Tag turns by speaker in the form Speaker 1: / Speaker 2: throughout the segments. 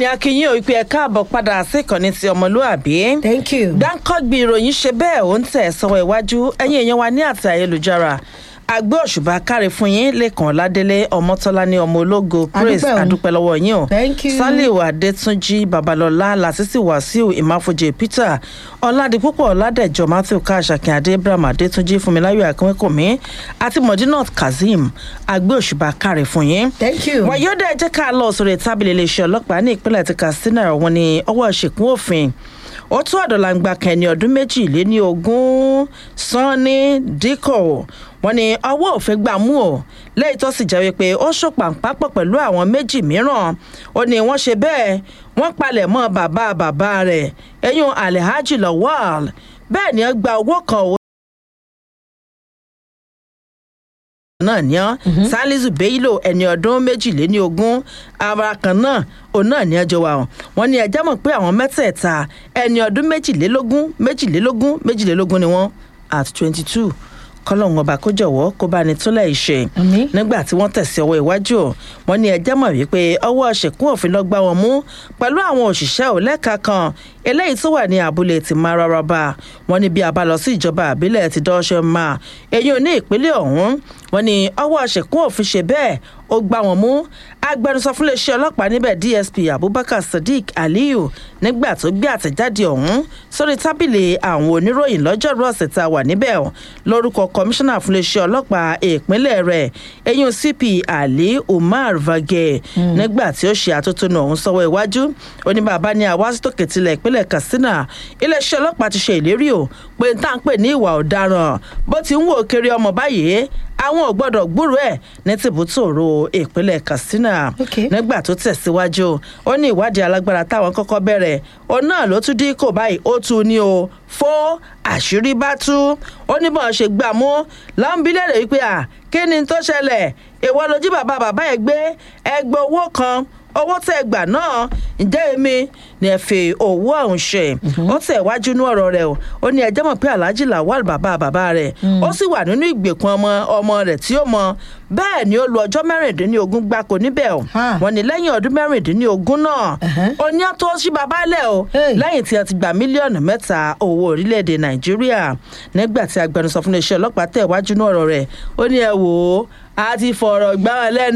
Speaker 1: ní akínyìn ò pé ẹ káàbọ̀ padà sí ìkànnì ti ọmọlúàbí.
Speaker 2: thank you.
Speaker 1: dáńkọ́gbì ìròyìn ṣe bẹ́ẹ̀ ó ń tẹ̀ sọ́wọ́ iwájú ẹ̀yìn èèyàn wa ní àti ayélujára àgbẹ̀ òṣùbà káre fún yín lẹ́kàn ládélé ọmọtọ́lá ní ọmọ ológo praise
Speaker 2: Adúpẹ́ o.
Speaker 1: àdúpẹ́ lọ́wọ́ yín o
Speaker 2: Thank you.
Speaker 1: saliu adétúnjì babalọ́lá lásìsì wàsíù ìmáfojì peter ọ̀làdìpúpọ̀ ọ̀làdẹ̀jọ matthew káàṣàkìn adé ibrahim adétúnjì fúnmiláyọ̀ akínwékòmí àti mọ̀dínà kazeem àgbẹ̀ òṣùbà káre fún yín
Speaker 2: thank you.
Speaker 1: wàyọ́dẹ̀ ẹ jẹ́ ká lọ sórí tábìlì iléeṣẹ́ ọlọ́pàá ní ìpínlẹ̀ ti katsina wọn ni ọwọ́ ìṣèkún òfin ó tún àdọ̀làǹgbà kẹ́ni ọdún méjì lé ní ogún sanni díkò wọn ni ọwọ́ òfin gbà mú o lẹ́yìn tó sì jẹ́ wípé ó ṣòpàǹpápọ̀ pẹ̀lú àwọn méjì mìíràn ó ní wọ́n ṣe bẹ́ẹ̀ wọ́n palẹ̀ mọ́ bàbá bàbá rẹ̀ ẹ̀yún alhaji lawal bẹ́ẹ̀ ni ó gba owó kan owó náà ní ọ salisu bello ẹni ọdún méjìléní ogún ara kan náà òun náà ní ọjọ́ wa o wọ́n ní ẹjẹ́ mọ̀ pé àwọn mẹ́tẹ̀ẹ̀ta ẹni ọdún méjìlélógún méjìlélógún méjìlélógún ni wọ́n at twenty two kọ́lọ́hún ọba kó jọ̀wọ́ kó bá ní túnlẹ̀ ìṣe
Speaker 2: Àmín.
Speaker 1: nígbà tí wọ́n tẹ̀sí ọwọ́ iwájú o wọ́n ní ẹjẹ́ mọ̀ wípé ọwọ́ ṣèkún òfin lọ gbá wọn mú pẹ̀lú àwọn òṣìṣẹ́ òlẹ́ka kan eléyìí tó wà ní abúlé ti mararaba wọ́n ní bí a bá lọ sí ìjọba àbílẹ̀ ti dọ́ṣẹ́ máa èyí ò ní ìpínlẹ̀ ọ̀hún wọ́n ní ọwọ́ ṣèkún òfin ṣe bẹ́ẹ̀ ó gbá wọn mú agbẹnusọ fún iléeṣẹ́ ọlọ́pàá níbẹ̀ dsp abubakar sadiq aliyu nígbà tó gbé àtẹ̀jáde ọ̀hún sórí tábìlì àwọn oníròyìn lọ́jọ́rú ọ̀sẹ̀ tá a wà níbẹ̀ ọ̀ lórúkọ kọmíṣánná fún iléeṣẹ́ ọlọ́pàá ìpínlẹ̀ rẹ̀ eyín cp ali umar vage nígbà tí ó ṣe àtótónu ọ̀hún sọ́wọ́ iwájú ó ní bàbá ní àwásítòkè tilẹ̀ ìpínlẹ̀ katsina iléeṣẹ́ ọlọ́pàá ti ṣe ìlérí o pé n tá à ń pè ní ìwà ọ̀daràn bó ti ń wò kiri ọmọ báyìí àwọn ò gbọ́dọ̀ gbúrò ẹ̀ ní tìbútòrò ìpínlẹ̀ katsina
Speaker 2: Okay.
Speaker 1: nígbà tó tẹ̀síwájú ó ní ìwádìí alágbára táwọn kọ́kọ́ bẹ̀rẹ̀ òun náà ló tún dín kò báyìí ó tún ní o fó àṣírí bá tú ó ní bọ́n ṣe gbà mú lọ́nbílẹ̀rẹ̀ wípé à kí ni tó ṣẹlẹ̀ ìwọ lójú bàbá bàbá ẹ̀ gbé ẹgbẹ́ owó kan owó tẹ gbà náà ǹjẹ́ èmi ni ẹ fi owó ọ̀hún ṣe ó tẹ̀ wájú ní ọ̀rọ̀ rẹ̀ o ó ní ẹjẹ́ mọ̀ pé alhaji lawal bàbá bàbá rẹ̀ ó sì wà nínú ìgbèkùn ọmọ ọmọ rẹ̀ tí ó mọ bẹ́ẹ̀ ni ó lu ọjọ́ mẹ́rìndínlógún gbáko níbẹ̀ o
Speaker 2: Ha.
Speaker 1: wọ́n ní lẹ́yìn ọdún mẹ́rìndínlógún náà
Speaker 2: Ẹ̀hẹ́n.
Speaker 1: ó ní àtọ́ sí bàbá lẹ̀ o
Speaker 2: Hey.
Speaker 1: lẹ́yìn tí a ti gba mílíọ̀nù mẹ́ta owó orílẹ̀-èdè nàìjíríà nígbà tí agbẹnusọ fún iléeṣẹ́ ọlọ́pàá tẹ̀ wájú ní ọ̀rọ̀ rẹ̀ ó ní ẹ wò ó a ti fọ̀rọ̀ gbá wọn lẹ́nu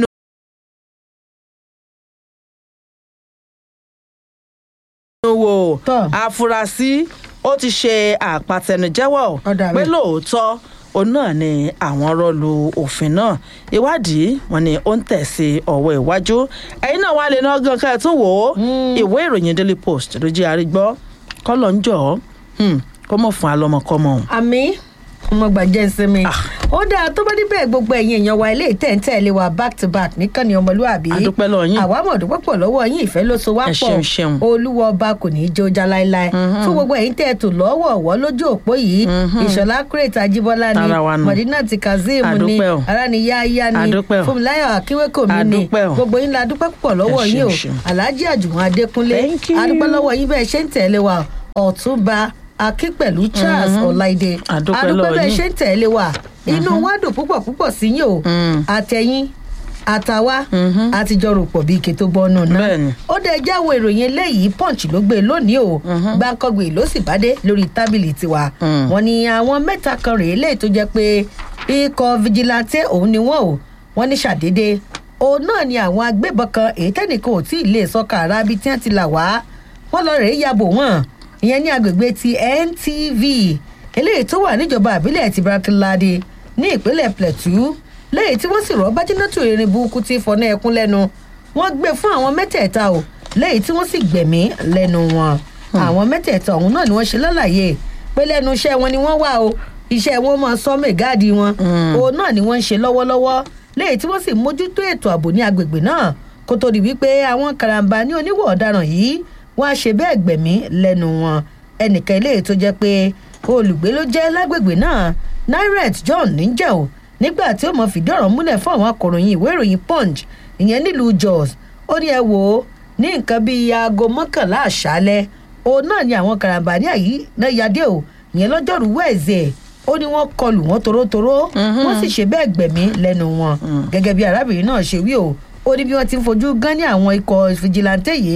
Speaker 1: wò
Speaker 2: Tọ́.
Speaker 1: àfúrásì ó ti ṣe àpàtẹnujẹ́wọ́
Speaker 2: Ọ̀dà
Speaker 1: pé
Speaker 2: bẹ́ẹ̀.
Speaker 1: lóòótọ́ òun náà ni àwọn rọlù òfin náà ìwádìí wọn ni ó ń tẹ̀sí ọ̀wọ́ iwájú ẹ̀yin náà wà lè ná gan ká ẹ̀ tún wò ó ìwé ìròyìn daily post ló jẹ́ àrígbọ́ kọ́lọ̀ ń jọ̀ ọ́ kó mọ̀ fún alọ́mọkọ́mọ.
Speaker 2: àmì ọmọ gbàjẹ́ ìsinmi ó dáa tó bá níbẹ̀ gbogbo ẹ̀yin èèyàn wa ilé ìtẹ̀ǹtẹ̀lé wa back to back nìkan ni ọmọlúwàbí
Speaker 1: A dúpẹ́ lọ́wọ́ yín.
Speaker 2: àwa mọ̀ dúpẹ́ pọ̀ lọ́wọ́ yín ìfẹ́ ló so wá
Speaker 1: Ẹ
Speaker 2: pọ̀
Speaker 1: ṣeun, ṣeun.
Speaker 2: olúwa ọba kò ní í jó já láéláé fún gbogbo ẹ̀yin tẹ̀ tó lọ́wọ́ ọ̀wọ́ lójú òpó yìí ìṣọ̀lá kúrètà ajíbọ́lá ni
Speaker 1: Tara wa nù.
Speaker 2: mọ̀dínà ti kazeem
Speaker 1: A
Speaker 2: ni
Speaker 1: dúpẹ́ o.
Speaker 2: aráníyáyá ni
Speaker 1: A dúpẹ́ o.
Speaker 2: fúnmiláyọ̀ akínwékòmí
Speaker 1: A
Speaker 2: ni
Speaker 1: dúpẹ́ o.
Speaker 2: gbogbo yín la dúpẹ́ pọ̀ lọ́wọ́
Speaker 1: Ẹ
Speaker 2: yín o
Speaker 1: ṣeun, ṣeun.
Speaker 2: alhaji àjùmọ̀ adékúnlé
Speaker 1: Thank you.
Speaker 2: a dúpẹ́ lọ́wọ́ yín bẹ́ẹ̀ ṣe ń tẹ̀lé wa ọ̀túnba akínpẹ̀lú charles ọláìdé
Speaker 1: A dúpẹ́
Speaker 2: adúpẹ́
Speaker 1: lọ́wọ́
Speaker 2: bẹ́ẹ̀
Speaker 1: yín.
Speaker 2: ṣe ń tẹ̀lé wa inú wa dùn púpọ̀ púpọ̀ sí yín o àtẹ̀yìn àtàwa àtijọ́ rò pọ̀ bíi ike tó gbọ́nù náà
Speaker 1: Bẹ́ẹ̀ni.
Speaker 2: ó dẹ̀ jáwọ́ ìròyìn eléyìí punch ló gbé lónìí o gbàǹkangbè ló sì bá dé lórí tábìlì tiwa
Speaker 1: Mm.
Speaker 2: wọn ni àwọn mẹ́ta kan rèé léyìí tó jẹ́ pé ikọ̀ vigilante òun ni wọ́n o wọ́n ní ṣàdédé òun náà ni àwọn agbébọn kan èyí tẹ́nìkan ò tí ì lè sọ́ka ara bíi tí wọ́n ti là wá wọ́n lọ rèé yabò wọ́n ìyẹn ní agbègbè ti ntv eléyìí tó wà níjọba àbílẹ̀ ti brakilade ní ìpínlẹ̀ plateau lẹ́yìn tí wọ́n sì rọ́ bájínátù erin burúkú tí fọ́nà ẹkún lẹ́nu wọ́n gbé fún àwọn mẹ́tẹ̀ẹ̀ta o lẹ́yìn tí wọ́n sì gbẹ̀mí lẹ́nu wọn àwọn mẹ́tẹ̀ẹ̀ta ọ̀hún náà ni wọ́n ṣe lálàyé pé lẹ́nu iṣẹ́ wọn ni wọ́n wà o iṣẹ́ wọn máa sọ mẹ́gáàdì wọn òun náà ni wọ́n ń ṣe lọ́wọ́lọ́wọ́ lẹ́yìn tí wọ́n sì mójútó ètò ààbò ní agbègbè náà kó tó di wípé àwọn karambà ní oníwọ̀ ọ̀daràn yìí wọ́n á ṣe bẹ́ẹ̀ gbẹ̀mí lẹ́nu wọn ẹnìkan eléyìí tó jẹ́ pé olùgbé ló jẹ́ lágbègbè náà nairet john níjẹ́ o nígbà tí ó mọ̀ fìdí ọ̀rọ̀ múlẹ̀ fún àwọn akọ̀ròyìn ìwé ìròyìn punch ìyẹn nílùú jos ó ní ẹ wò ó ní nǹkan bíi aago mọ́kànlá àṣálẹ́ òun náà ni àwọn karambani àyí náà yadé o ìyẹn lọ́jọ́rú wẹ̀ẹ́sẹ̀ ó ní wọ́n kọlù wọ́n torótoró wọ́n sì ṣe bẹ́ẹ̀ gbẹ̀mí lẹ́nu wọn gẹ́gẹ́ bí arábìnrin náà ṣe wí o ó ní bí wọ́n ti ń fojú gán ní àwọn ikọ̀ fìjìláńtẹ́ yìí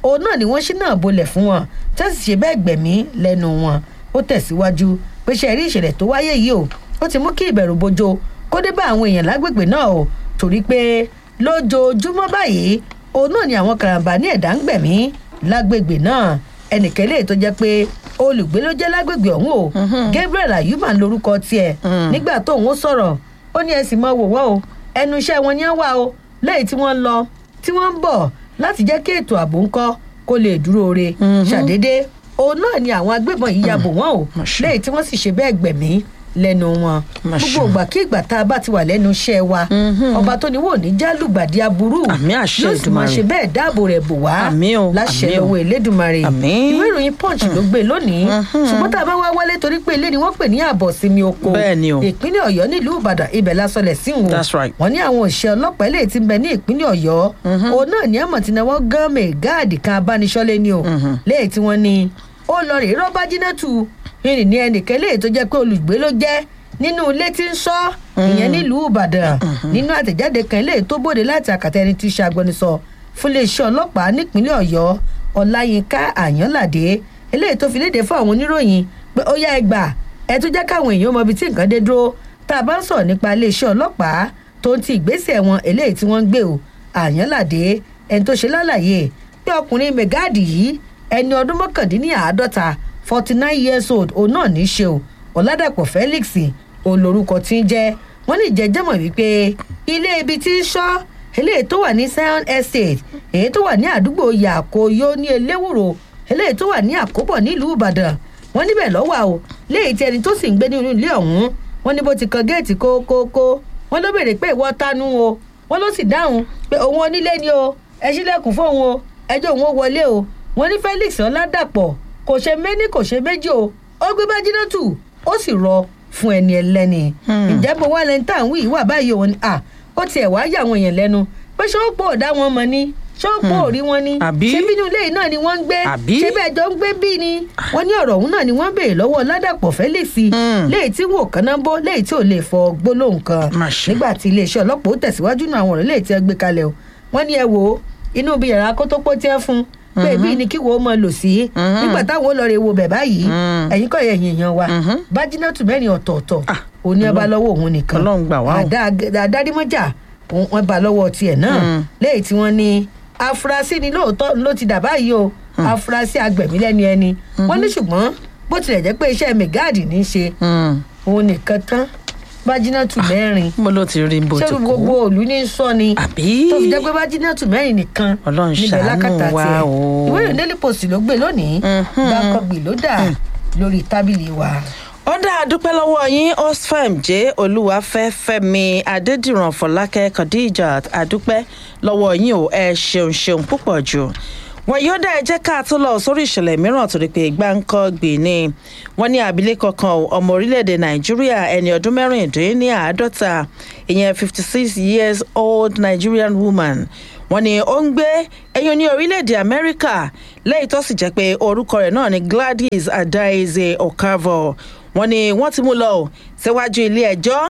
Speaker 2: òun náà ni wọ́n ṣí náà bolẹ̀ fún wọn tẹ́sí ṣe bẹ́ẹ̀ gbẹ̀mí lẹ́nu wọn ó tẹ̀síwájú pé ṣe rí ìṣẹ̀lẹ̀ tó wáyé yìí o ó ti mú kí ìbẹ̀rù bojo kó dé bá àwọn èèyàn lágbègbè náà o torí pé lójoojúmọ́ báyìí òun náà ni àwọn karambà ní ẹ̀dá ń gbẹ̀mí lágbègbè náà ẹnìkan lè tó jẹ́ pé olùgbé ló jẹ́ lágbègbè ọ̀hún o gabriel ayuba ń lorúkọ tiẹ̀ nígbà tó òun sọ̀rọ̀ ó ní ẹ sì mọ wò wọ́n o ẹnu iṣẹ́ wọn ni wọ́n wà o lẹ́yìn tí wọ́n ń lọ tí wọ́n ń bọ̀ láti jẹ́ kí ètò ààbò ńkọ́ kó lè dúró re ṣàdédé òun náà ni àwọn agbébọn yìí ya bò wọ́n o lẹ́yìn tí wọ́n sì ṣe bẹ́ẹ̀ gbẹ̀mí lẹ́nu wọn gbogbo ìgbà kí ìgbà tá a bá ti wà lẹ́nu iṣẹ́ wa ọba tó ní wò ní jálùgbàdì aburú
Speaker 1: Àmì àṣẹ
Speaker 2: yóò sì máa
Speaker 1: Èdùmàrè.
Speaker 2: ṣe bẹ́ẹ̀ dáàbò rẹ̀ bò wá
Speaker 1: Àmì o,
Speaker 2: láṣẹ
Speaker 1: àmì o.
Speaker 2: lọ́wọ́ elédùnmarè
Speaker 1: Àmì.
Speaker 2: ìwé ìròyìn punch ló gbé lónìí ṣùgbọ́n tá a bá wá wálé torí pé ilé ni wọ́n pè ní àbọ̀ sinmi oko
Speaker 1: Bẹ́ẹ̀ ni o.
Speaker 2: ìpínlẹ̀ ọ̀yọ́ nílùú ìbàdàn ibẹ̀ lásọlẹ̀ sí wọn
Speaker 1: That's right.
Speaker 2: wọ́n ní àwọn òṣìṣẹ́ ọlọ́pàá ilé tí ń bẹ ní ìpínlẹ̀ ọ̀yọ́ òun náà ní àmọ̀ tí náwó gánmẹ̀ gáàdì kan abániṣọ́lé ni o léyìí tí wọ́n ní ó lọ rèé rọ́bà jìnnàtù ìrìn ní ẹnìkan léyìí tó jẹ́ pé olùgbé ló jẹ́ nínú ilé tí ń sọ ìyẹn nílùú ìbàdàn nínú àtẹ̀jáde kan léyìí tó bòde láti àkàtà ẹni tí í ṣe agbẹnusọ fún iléeṣẹ́ ọlọ́pàá nípínlẹ̀ ọ̀yọ́ ọláyínká àyànládé eléyìí tó fi léde fún àwọn oníròyìn pé ó yá ẹgbà ẹ tún jẹ́ káwọn èèyàn mọ ibi tí nǹkan dé dúró tá a bá ń sọ̀rọ̀ nípa iléeṣẹ́ ọlọ́pàá tó ń ti ìgbésẹ̀ wọn eléyìí tí wọ́n ń gbé o àyànládé ẹni tó ṣe lálàyé pé ọkùnrin mẹgáàdì yìí ẹni ọdún mọ́kàndínláàádọ́ta forty nine years old òun náà ní í ṣe o ọ̀làdàpọ̀ felix òun lorúkọ tí ń jẹ́ wọ́n ní ìjẹ́jẹ́mọ̀ wípé ilé ibi tí ń ṣọ́ eléyìí tó wà ní zion estate èyí tó wà ní àdúgbò yàkóyó ní eléwúro eléyìí tó wà ní àkóbọ̀ nílùú ìbàdàn wọ́n níbẹ̀ lọ́wọ́ o léyìí tí ẹni tó sì ń gbé nínú ilé ọ̀hún wọ́n ní bó ti kan géètì kókókó wọ́n ló béèrè pé ìwọ tánú o wọ́n ló sì dáhùn pé òun onílé ni o ẹ ṣílẹ̀kùn fóun o ẹjọ́ òun ó wọlé o wọ́n ní felix ọ̀làdàpọ̀ kò ṣe méní kò ṣe méjì o ó gbé bájínátù ó sì rọ fún ẹni ẹlẹ́ni ǹjẹ́ bó wá lẹ́ni tá à ń wí ìwà báyìí òun ni à ó tiẹ̀ wá yà àwọn èèyàn lẹ́nu pé ṣé ó pọ̀ ọ̀dá wọn mọ̀ ni ṣé ó pọ̀ òrí wọn ni
Speaker 1: Àbí?
Speaker 2: ṣé bínú ilé yìí náà ni wọ́n ń gbé
Speaker 1: Àbí?
Speaker 2: ṣé bẹ́ẹ̀ jọ ń gbé bí ni wọ́n ní ọ̀rọ̀ òun náà ni wọ́n béèrè lọ́wọ́ ládàpọ̀ felix
Speaker 1: Hmm.
Speaker 2: léyìí tí wò kánábó léyìí tí ò lè fọ gbólóhùn kan
Speaker 1: Má ṣe.
Speaker 2: nígbà tí iléeṣẹ́ ọlọ́pàá ó tẹ̀síwájú náà àwọn ọ̀rọ̀ léyìí tí ẹ gbé kalẹ̀ o wọ́n ní ẹ wò ó inú ibi yàrá kótópó tí ẹ fún pé ibi ni kí wo máa lò sí nígbà táwọn ó lọ rè wo bẹ̀ báyìí
Speaker 1: Mm.
Speaker 2: ẹ̀yin kọ́ ẹ̀yìn èèyàn wa
Speaker 1: Mhm.
Speaker 2: bájínátù mẹ́rin ọ̀tọ̀ọ̀tọ̀
Speaker 1: Ah,
Speaker 2: òní ẹ bá lọ́wọ́ òun nìkan
Speaker 1: Ọlọ́run gbà wá o.
Speaker 2: àdá àdárímọ́jà òun- wọn bá lọ́wọ́ tiẹ̀ náà
Speaker 1: Mm.
Speaker 2: lẹ́yìn tí wọ́n ní afurasí ni lóòótọ́ ló ti dà báyìí o afurasí agbẹ̀mí lẹ́ni ẹni wọ́n ní ṣùgbọ́n bó tilẹ̀ jẹ́ pé iṣẹ́ mẹgáàdì ní í ṣe
Speaker 1: Hmm.
Speaker 2: òun nìkan tán bájínátù mẹ́rin
Speaker 1: mo ló ti rí bó ti
Speaker 2: ṣé
Speaker 1: kú
Speaker 2: gbogbo òlú ní sọ ni
Speaker 1: àbí
Speaker 2: tó fi jẹ́ pé bájínátù mẹ́rin nìkan
Speaker 1: Ọlọ́run
Speaker 2: níbẹ̀
Speaker 1: ṣàánú
Speaker 2: lákàtà
Speaker 1: wa
Speaker 2: tiẹ̀
Speaker 1: o.
Speaker 2: ìwé ìròyìn daily post ló gbé lónìí
Speaker 1: Mhm.
Speaker 2: gbàkọ̀gbì ló dà lórí tábìlì wa.
Speaker 1: ó dá a dúpẹ́ lọ́wọ́ yín osfem jẹ́ olúwafẹ́ fẹ́mi adédìran fọlákẹ́ khadijat adúpẹ́ lọ́wọ́ yín o ẹ ṣeun ṣeun púpọ̀ jù wọ́n yóò dá ẹ jẹ́ ká tó lọ sórí ìṣẹ̀lẹ̀ mìíràn torí pé gbáǹkọ́ gbè ní wọ́n ní abilékọ kan o, ọmọ orílẹ̀-èdè nàìjíríà ẹni ọdún mẹ́rìndínláàádọ́ta ìyẹn fifty six years old nigerian woman wọ́n ní ó ń gbé ẹyin ní orílẹ̀-èdè amẹ́ríkà lẹ́yìn tó sì jẹ́ pé orúkọ rẹ̀ náà ni gladys adaize okavo wọ́n ní wọ́n ti mú lọ o síwájú ilé ẹjọ́